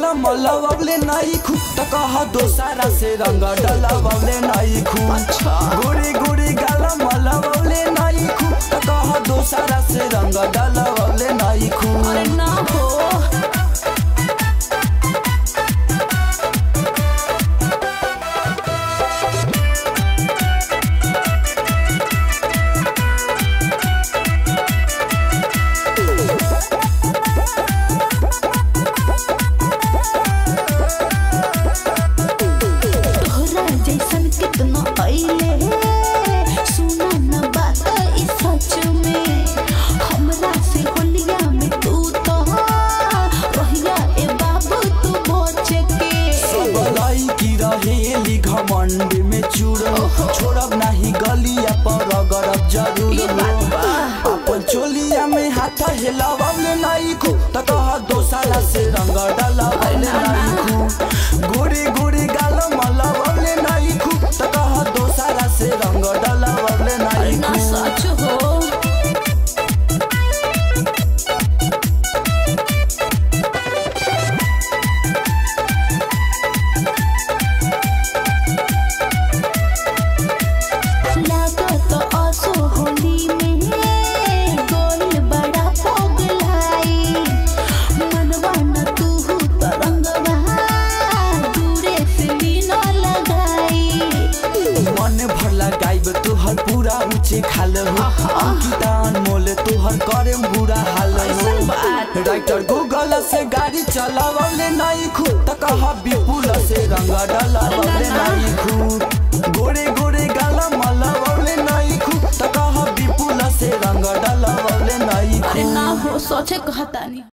मलवले नहीं खू त कह दोसारा से रंग डलवले नहीं खू गोरी गोरी गाल मलवले नहीं खू त कह दोसारा से रंग डलवले नहीं खू अरे ना हो तोहरा जैसन कितना अइले सुना न बात ई सच में हमरा से होलिया में तू तो रहिया ए बाबू तू बच के सब लड़की रहेली घमंड में चूर छोड़ब नहीं गलिया पर गरब जरूर ई बात बा। अपन चोलिया में हाथ हिलावले नहीं खू त कह दोसारा से रंग डलवले नहीं खू गोरी गोरी गाल मलवले नहीं खू त कह दोसारा से रंग डलवले अरे नहीं ना खू सच हो लागत आसो होली में गोल बड़ा पगलाई मनवा न तू तरंगवा दूरे से भी न लगाई मन भर लगाइब तोहर पूरा ऊंचे खाल हो अंकिता अनमोल तोहर करे बुरा हाल हो ऐसन बात। राइटर गूगल से गाड़ी चलावले नहीं खू त कह विपुल से रंग डलावले नहीं खू गोरे गोरे गाल मलवले नहीं खू त कह विपुल से रंग डलावले नहीं अरे खू ना हो सोचे कहता नहीं